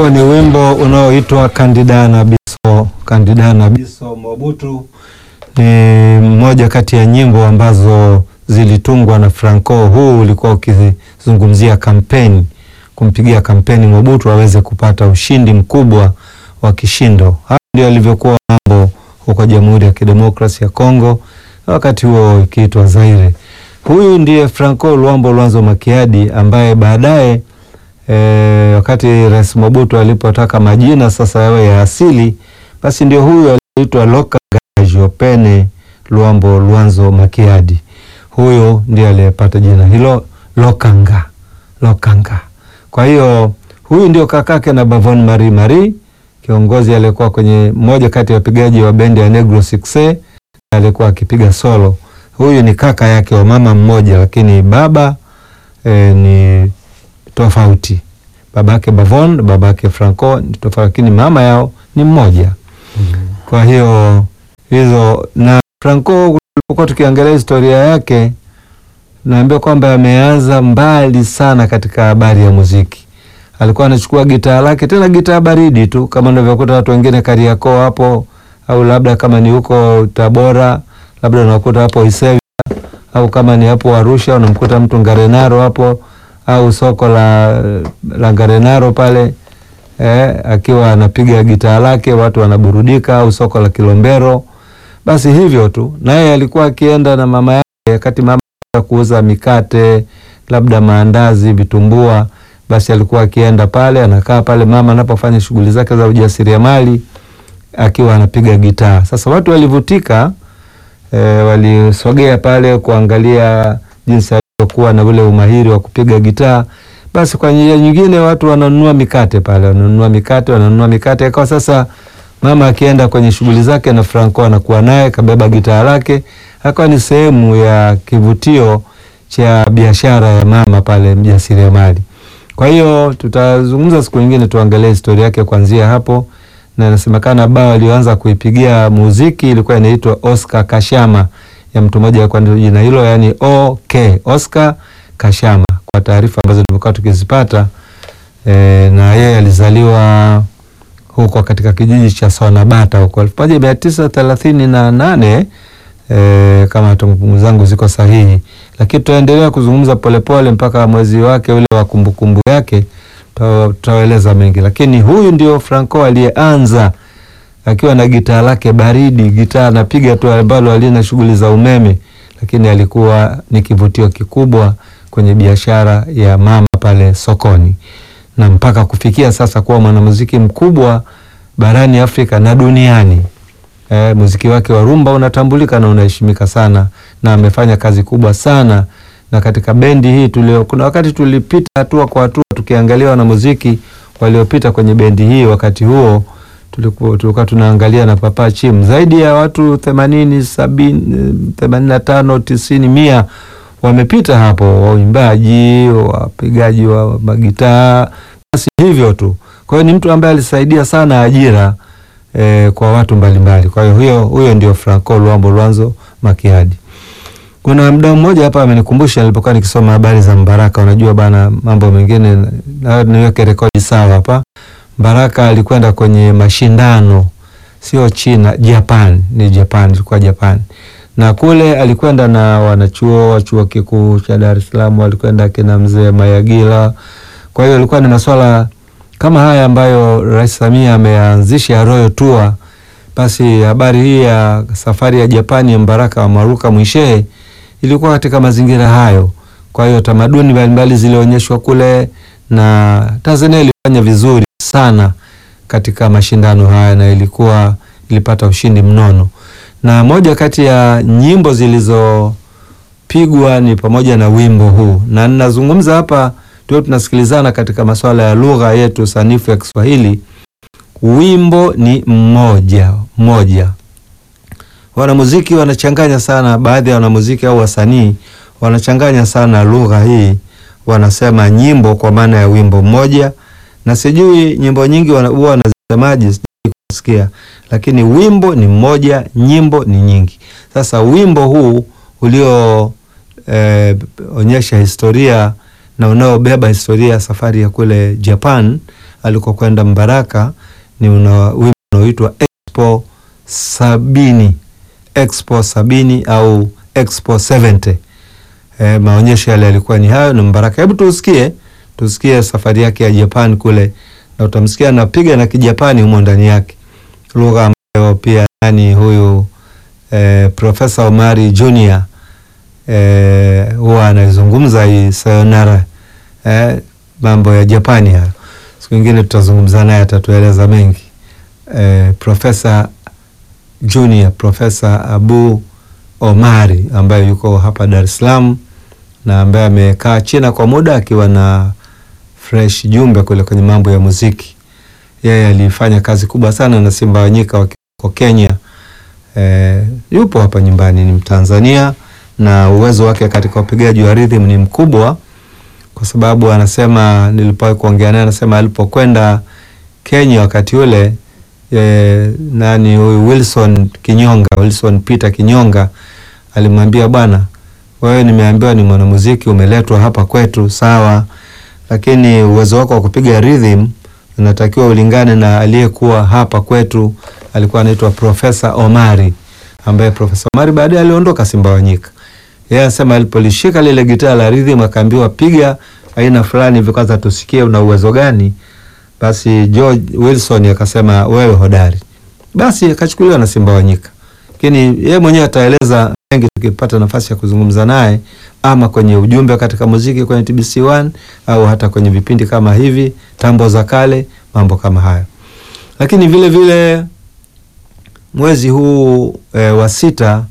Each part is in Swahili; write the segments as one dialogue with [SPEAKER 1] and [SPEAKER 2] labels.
[SPEAKER 1] Huo ni wimbo unaoitwa Kandida na Biso. Kandida na Biso Mobutu ni mmoja kati ya nyimbo ambazo zilitungwa na Franco. Huu ulikuwa ukizungumzia kampeni, kumpigia kampeni Mobutu aweze kupata ushindi mkubwa wa kishindo. Hayo ndio alivyokuwa mambo huko Jamhuri ya Kidemokrasia ya Kongo, wakati huo ikiitwa Zaire. Huyu ndiye Franco Luambo Lwanzo Makiadi ambaye baadaye e, wakati Rais Mobutu alipotaka majina sasa yawe ya asili, basi ndio huyu aliitwa Lokanga Jopene Luambo Lwanzo Makiadi. Huyo ndiye aliyepata jina hilo Lokanga, Lokanga. Kwa hiyo huyu ndio kakake na Bavon Marie Marie, kiongozi aliyekuwa kwenye mmoja kati ya wapigaji wa bendi ya Negro Success, alikuwa akipiga solo. Huyu ni kaka yake wa mama mmoja, lakini baba e, ni tofauti. Babake Bavon, babake Franco ni tofauti, lakini mama yao ni mmoja. Kwa hiyo hizo na Franco, tulipokuwa tukiangalia historia yake, naambia kwamba ameanza mbali sana katika habari ya muziki. Alikuwa anachukua gitaa lake, tena gitaa baridi tu, kama unavyokuta watu wengine Kariakoo hapo, au labda kama ni huko Tabora, labda unakuta hapo Isevya, au kama ni hapo Arusha unamkuta mtu Ngarenaro hapo, au soko la, la Ngarenaro pale eh, akiwa anapiga gitaa lake, watu wanaburudika, au soko la Kilombero. Basi hivyo tu, naye alikuwa akienda na mama yake, wakati mama kuuza mikate, labda maandazi, vitumbua basi alikuwa akienda pale anakaa pale mama anapofanya shughuli zake za ujasiriamali akiwa anapiga gitaa. Sasa watu walivutika, e, walisogea pale kuangalia jinsi alivyokuwa na ule umahiri wa kupiga gitaa. Basi kwa njia nyingine watu wananunua mikate pale, wananunua mikate, wananunua mikate. Ikawa sasa mama akienda kwenye shughuli zake na Franco anakuwa naye kabeba gitaa lake, akawa ni sehemu ya kivutio cha biashara ya mama pale mjasiriamali. Kwa hiyo tutazungumza siku nyingine, tuangalie historia yake kuanzia hapo, na inasemekana bao aliyoanza kuipigia muziki ilikuwa inaitwa Oscar Kashama ya mtu mmoja kwa jina hilo, yani OK Oscar Kashama, kwa taarifa ambazo tumekuwa tukizipata e, na yeye alizaliwa huko katika kijiji cha Sonabata huko elfu moja mia tisa thelathini na nane e, kama kumbukumbu zangu ziko sahihi lakini tutaendelea kuzungumza polepole mpaka mwezi wake ule wa kumbukumbu yake, tutaeleza mengi. Lakini huyu ndio Franco aliyeanza akiwa na gitaa lake baridi, gitaa anapiga tu ambalo halina shughuli za umeme, lakini alikuwa ni kivutio kikubwa kwenye biashara ya mama pale sokoni, na mpaka kufikia sasa kuwa mwanamuziki mkubwa barani Afrika na duniani. E, muziki wake wa rumba unatambulika na unaheshimika sana na amefanya kazi kubwa sana. Na katika bendi hii tulio, kuna wakati tulipita hatua kwa hatua tukiangalia wanamuziki waliopita kwenye bendi hii. Wakati huo tulikuwa tulikuwa tunaangalia na Papa Chim, zaidi ya watu themanini, sabini, themanini na tano, tisini, mia wamepita hapo, waimbaji, wapigaji wa magitaa, basi hivyo tu. Kwa hiyo ni mtu ambaye alisaidia sana ajira E, kwa watu mbalimbali. Kwa hiyo huyo huyo ndio Franco Luambo Lwanzo Makiadi. Kuna mdau mmoja hapa amenikumbusha nilipokuwa nikisoma habari za Mbaraka. Unajua bana, mambo mengine na niweke rekodi sawa hapa. Mbaraka alikwenda kwenye mashindano, sio China, Japan, ni Japan, ilikuwa Japan, na kule alikwenda na wanachuo wa chuo kikuu cha Dar es Salaam, alikwenda kina mzee Mayagila. Kwa hiyo ilikuwa ni masuala kama haya ambayo Rais Samia ameanzisha Royal Tour. Basi habari hii ya safari ya Japani ya Mbaraka wa Maruka Mwishehe ilikuwa katika mazingira hayo. Kwa hiyo tamaduni mbalimbali zilionyeshwa kule na Tanzania ilifanya vizuri sana katika mashindano haya na ilikuwa ilipata ushindi mnono, na moja kati ya nyimbo zilizopigwa ni pamoja na wimbo huu, na ninazungumza hapa tuo tunasikilizana katika masuala ya lugha yetu sanifu ya Kiswahili. Wimbo ni mmoja mmoja. Wanamuziki wanachanganya sana, baadhi ya wanamuziki au wasanii wanachanganya sana lugha hii, wanasema nyimbo kwa maana ya wimbo mmoja, na sijui nyimbo nyingi huwa wanasemaje, sijui kusikia, lakini wimbo ni mmoja, nyimbo ni nyingi. Sasa wimbo huu ulioonyesha eh, historia na unaobeba historia ya safari ya kule Japan alikokwenda Mbaraka ni una wimbo unaoitwa Expo sabini, Expo sabini au Expo 70. E, maonyesho yale yalikuwa ni hayo na Mbaraka. Hebu tusikie, tusikie safari yake ya Japan kule, na utamsikia anapiga na Kijapani humo ndani yake, lugha ambayo pia nani huyu e, Profesa Omari Junior e, huwa anaizungumza hii sayonara e, mambo ya Japani hayo. Siku nyingine tutazungumza naye, atatueleza mengi e, Profesa Junior, Profesa Abu Omari ambaye yuko hapa Dar es Salaam na ambaye amekaa China kwa muda akiwa na Fresh Jumbe kule kwenye mambo ya muziki. Yeye alifanya kazi kubwa sana na Simba Wanyika wako Kenya. E, yupo hapa nyumbani, ni Mtanzania na uwezo wake katika upigaji wa rhythm ni mkubwa, kwa sababu anasema, nilipowahi kuongea naye, anasema alipokwenda Kenya wakati ule e, nani huyu Wilson Kinyonga, Wilson Peter Kinyonga alimwambia bwana, wewe nimeambiwa ni mwanamuziki umeletwa hapa kwetu, sawa, lakini uwezo wako wa kupiga rhythm unatakiwa ulingane na aliyekuwa hapa kwetu, alikuwa anaitwa Profesa Omari, ambaye Profesa Omari baadaye aliondoka Simba Wanyika. Yeye anasema alipolishika lile gitaa la rhythm akaambiwa piga aina fulani hivi, kwanza tusikie una uwezo gani. Basi George Wilson akasema wewe hodari, basi akachukuliwa na Simba Wanyika, lakini yeye mwenyewe ataeleza mengi tukipata nafasi ya kuzungumza naye, ama kwenye ujumbe katika muziki kwenye TBC1 au hata kwenye vipindi kama hivi tambo za kale, mambo kama hayo. Lakini vile vile mwezi huu e, wa sita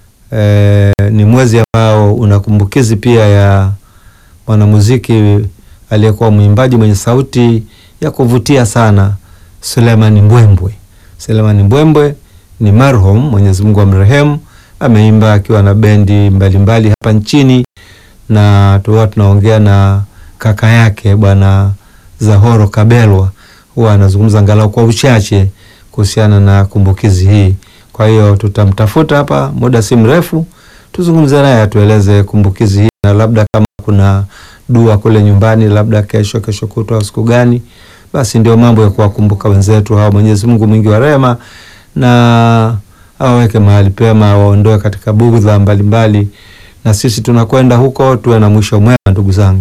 [SPEAKER 1] e, ni mwezi ambao una kumbukizi pia ya mwanamuziki aliyekuwa mwimbaji mwenye sauti ya kuvutia sana Suleiman Mbwembwe. Suleiman Mbwembwe ni marhum, Mwenyezi Mungu amrehemu. Ameimba akiwa na bendi mbalimbali mbali hapa nchini, na tuwa tunaongea na kaka yake bwana Zahoro Kabelwa, huwa anazungumza angalau kwa uchache kuhusiana na kumbukizi hii. Kwa hiyo tutamtafuta hapa muda si mrefu, tuzungumze naye atueleze kumbukizi hii, na labda kama kuna dua kule nyumbani, labda kesho, kesho kutwa, siku gani, basi ndio mambo ya kuwakumbuka wenzetu hawa. Mwenyezi Mungu mwingi wa rehema na awaweke mahali pema, waondoe katika bugdha mbalimbali, na sisi tunakwenda huko tuwe na mwisho mwema, ndugu zangu.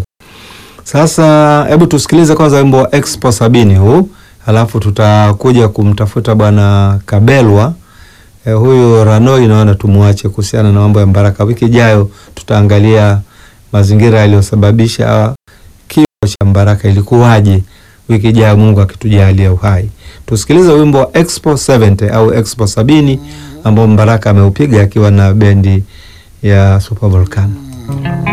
[SPEAKER 1] Sasa hebu tusikilize kwanza wimbo wa Expo sabini huu, halafu tutakuja kumtafuta bwana Kabelwa. E, huyu Ranoi naona tumwache kuhusiana na mambo ya Mbaraka. Wiki ijayo tutaangalia mazingira yaliyosababisha kifo cha Mbaraka ilikuwaje, wiki ijayo Mungu akitujalia uhai. Tusikilize wimbo wa Expo 70 au Expo sabini ambao Mbaraka ameupiga akiwa na bendi ya Super Volcano.